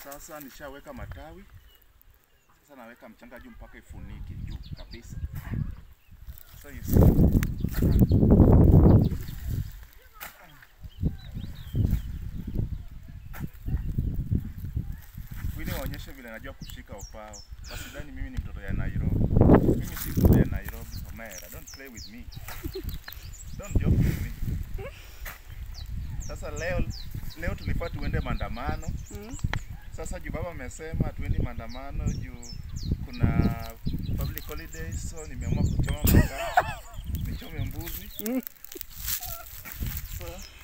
Sasa nishaweka matawi, sasa naweka mchanga juu mpaka ifunike juu kabisa. So you see. Wini waonyeshe vile najua kushika upao. Wasidhani mimi ni mtoto ya Nairobi. Mimi si mtoto ya Nairobi, Omera. Don't play with me. Don't joke with me. Sasa leo leo tulifaa tuende maandamano. Mm. Sasa juu baba amesema tuendi maandamano juu kuna public holidays, so nimeamua kuchoma makaa, nichome mbuzi. Mm. So,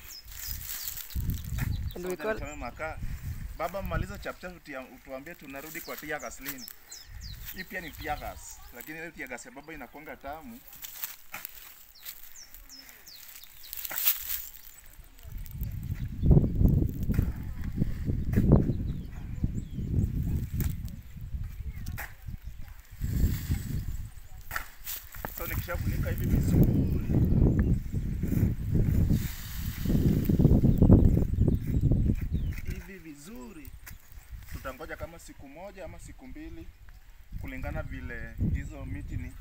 And we Ngoja call nichome makaa. Baba maliza chapcha utuambie tunarudi kwa tear gas lini. Hii pia ni tear gas, lakini ile tear gas ya baba inakuanga tamu. So nikishafunika hivi vizuri hivi vizuri, tutangoja kama siku moja ama siku mbili, kulingana vile hizo miti ni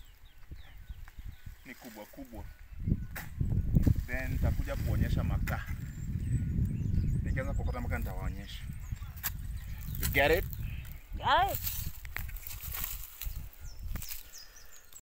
ni kubwa kubwa, then nitakuja kuonyesha makaa. Nikianza kuokota makaa nitawaonyesha. You get it? Guys.